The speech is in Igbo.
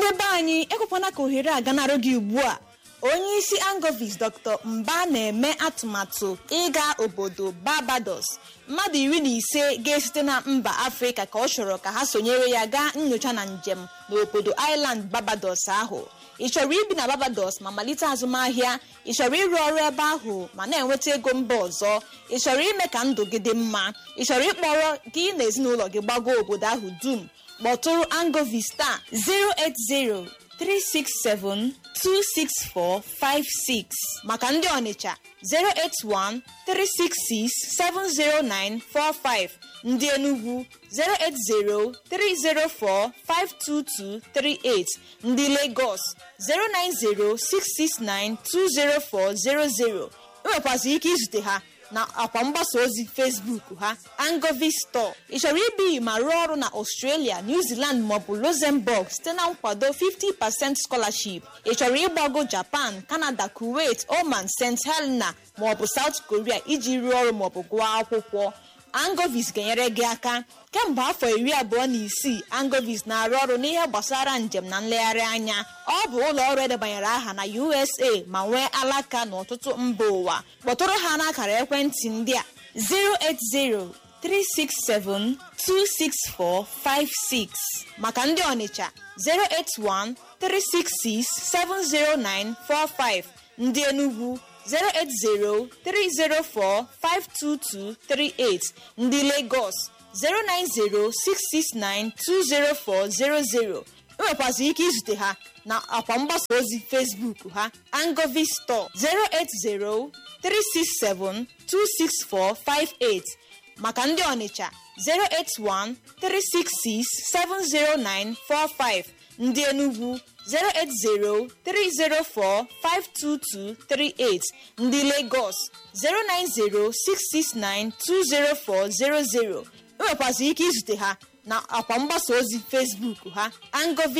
ndị be anyị ekwekwana ka ohere a ganarụ gị ugbu a onye isi angovis dr mba na-eme atụmatụ ịga obodo barbados mmadụ iri na ise ga-esite na mba afrịka ka ọ chọrọ ka ha sonyere ya gaa nyocha na njem n'obodo island barbados ahụ ị chọrọ ibi na barbados ma malite azụmahịa ị chọrọ ịrụ ọrụ ebe ahụ ma na-enweta ego mba ọzọ ị chọrọ ime ka ndụ gị dị mma ị chọrọ ịkpọrọ gị na ezinụlọ gị gbago obodo ahụ dum kpọtụrụ angovis taa 080 367 26456 maka ndị ọnịcha 081 366 70945 ndị enugwu 080 304 52238 ndị lagos 090 669 20400 enwekwazị ike izute ha na akwa mgbasa ozi facebook ha angovi store ị chọrọ ibi ma rụọ ọrụ na australia new zealand maọbụ luxembourg site na nkwado 50% scholarship ị chọrọ ịgbago japan canada kuwait oman st helena maọbụ south korea iji rụọ ọrụ maọbụ gụọ akwụkwọ angovis ga-enyere gị aka kemgbe afọ iri abụọ na isii angovis na-arụ ọrụ n'ihe gbasara njem na nlegharị anya ọ bụ ụlọ ọrụ edebanyere aha na usa ma nwee alaka n'ọtụtụ mba ụwa kpọtụrụ ha n'akara ekwentị ndị a 080-367-26456 maka ndị ọnịcha 081-366-70945 ndị enugwu 080-304-52238 ndị Lagos 090-669-20400 enwekwazị ike izute ha na akwa mgbasa ozi Facebook ha Angovi Store 080-367-26458 maka ndị Ọnịcha 081-366-70945 ndị Enugwu 080-304-52238 ndị Lagos 090-669-20400 enwekwazị ike izute ha na akwa mgbasa ozi Facebook ha Angovi